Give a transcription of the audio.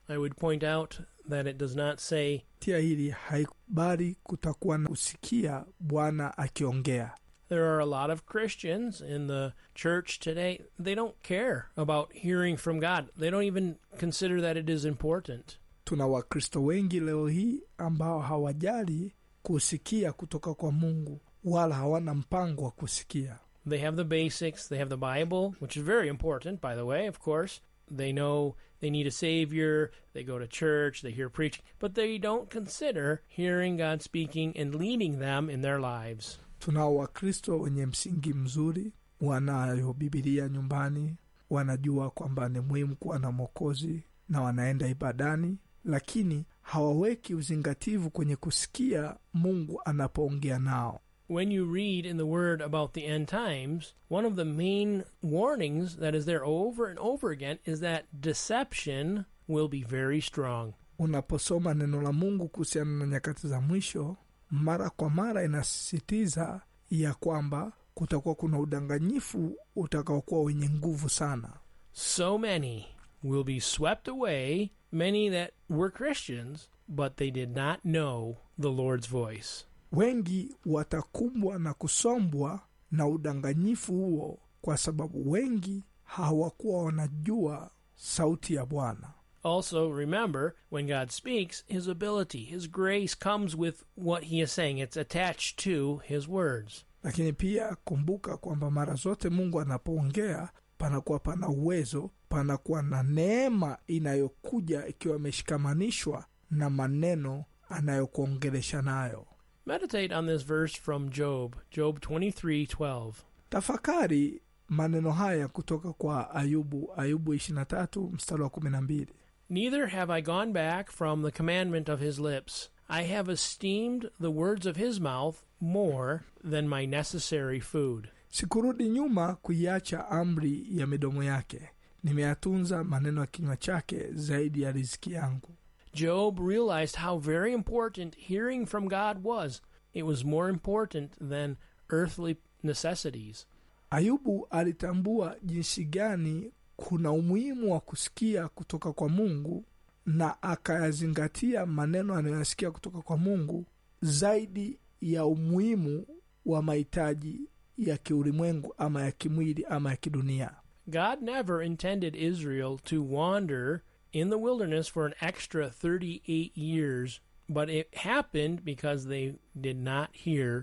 I would point out that it does not say, tia hili haikubali kutakuwa na kusikia bwana akiongea There are a lot of Christians in the church today, they don't care about hearing from God. They don't even consider that it is important. tuna wakristo wengi leo hii ambao hawajali kusikia kutoka kwa mungu wala hawana mpango wa kusikia They have the basics, they have the Bible, which is very important, by the way, of course. They know they need a Savior, they go to church, they hear preaching, but they don't consider hearing God speaking and leading them in their lives. tunao wakristo wenye msingi mzuri wanayo bibilia nyumbani wanajua kwamba ni muhimu kuwa na mwokozi na wanaenda ibadani lakini hawaweki uzingativu kwenye kusikia mungu anapoongea nao When you read in the Word about the end times, one of the main warnings that is there over and over again is that deception will be very strong. unaposoma neno la mungu kuhusiana na nyakati za mwisho mara kwa mara inasisitiza ya kwamba kutakuwa kuna udanganyifu utakaokuwa wenye nguvu sana So many will be swept away, many that were Christians, but they did not know the Lord's voice. wengi watakumbwa na kusombwa na udanganyifu huo kwa sababu wengi hawakuwa wanajua sauti ya bwana Also, remember, when God speaks, His ability, His grace comes with what He is saying. It's attached to His words. lakini pia kumbuka kwamba mara zote mungu anapoongea panakuwa pana uwezo panakuwa na neema inayokuja ikiwa imeshikamanishwa na maneno anayokuongelesha nayo Meditate on this verse from Job, Job 23:12. tafakari maneno haya kutoka kwa ayubu ayubu 23 mstari wa 12 Neither have I gone back from the commandment of his lips. I have esteemed the words of his mouth more than my necessary food. sikurudi nyuma kuiacha amri ya midomo yake nimeyatunza maneno ya kinywa chake zaidi ya riziki yangu Job realized how very important hearing from God was. It was more important than earthly necessities. ayubu alitambua jinsi gani kuna umuhimu wa kusikia kutoka kwa mungu na akayazingatia maneno anayoyasikia kutoka kwa mungu zaidi ya umuhimu wa mahitaji ya kiulimwengu ama ya kimwili ama ya kidunia God never intended Israel to wander in the wilderness for an extra 38 years, but it happened because they did not hear